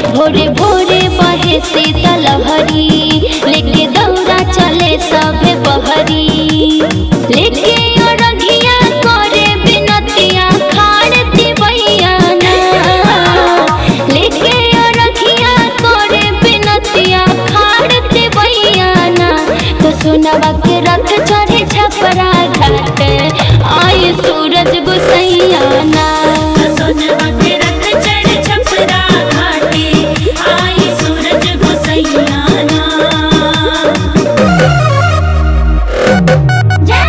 भोरे भोरे बहे शीतल हरी लेके दौड़ा चले सभे बहरी लेके अरघिया करे बिनतिया खाड़ दिवैया ना लेके अरघिया करे बिनतिया खाड़ दिवैया ना तो सोनवा के रथ चढ़े छपरा घाट आए सूरज गुसैया ना सोनवा के रथ चढ़ छपरा घाटे आई सूरज गोसैयाना जय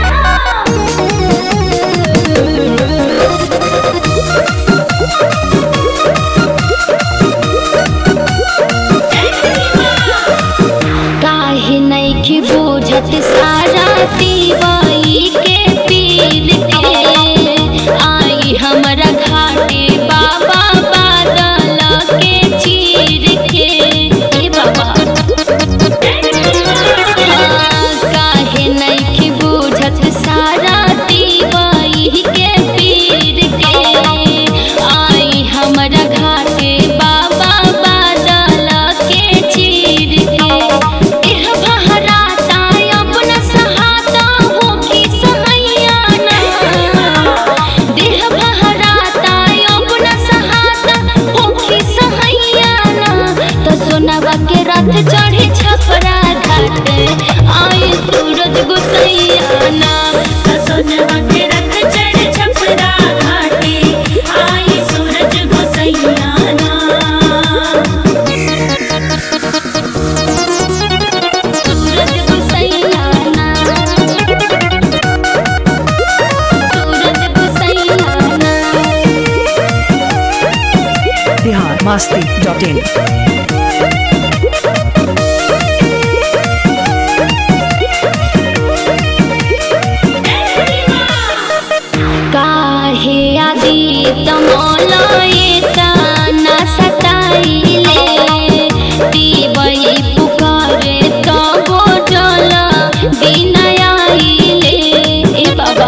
काहे नैखी बूझत सारा दीवाई के पीर के आई हमरा घाटे बाबा बादल के चीर के ए बाबा हाँ, काहे नैखी बूझत सारा दीवाई के पीर के आई हमरा घाटे बाबा बादल के चीर के एह बहराता अपना सहाता हो की सहैया ना देह बहराता अपना सहाता हो की सहैया ना तो सोनवा के रथ चढ़े छपरा घाट आए सूरज गुसैया ना सोनवा के रथ चढ़ छपरा घाटे आई सूरज गोसैयाना सूरज गुसैया ना सूरज गुसैया ना बिहार मस्ती डॉट इन काहे आदि तमलए ताना सताइले दिवई पुकारे तब जल बिनयाइले ए बाबा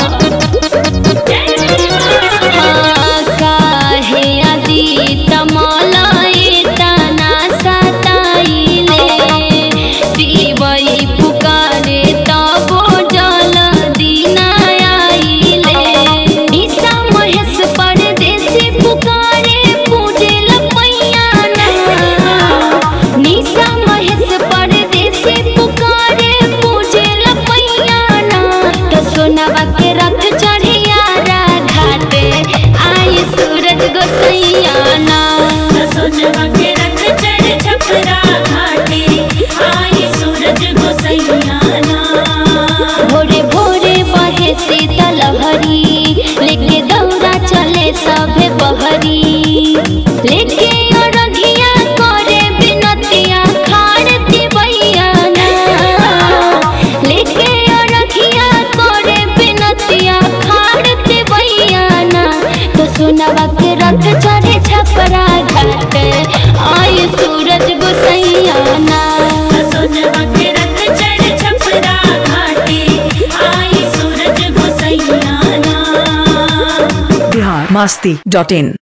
हाँ, काहे आदि तमलए ताना सताइले दिवई पुकारे तब जल दिनयाइले ईसा महेश परदेसी पुकारे पूजे लपैया ना निशा महेश परदेसी पुकारे पूजे लपैया ना तो सोनवा के रथ चढ़िया घाटे आई सूरज गोसैया ना सोनवा के रथ चढ़ छपरा घाटे आई सूरज गोसैयाना भोरे भोरे बहे शीतल हरी लेके दौड़ा चले सभे बहरी लेके अरघिया करे बिनतिया खाड़ दिवैया ना लेके अरघिया करे बिनतिया खाड़ दिवैया ना तो सोनवा के रथ चढ़े छपरा घाट आए सूरज गुसैया ना सोनवा के रथ चढ़ छपरा घाटे आई सूरज गोसैयाना बिहार मस्ती डॉट इन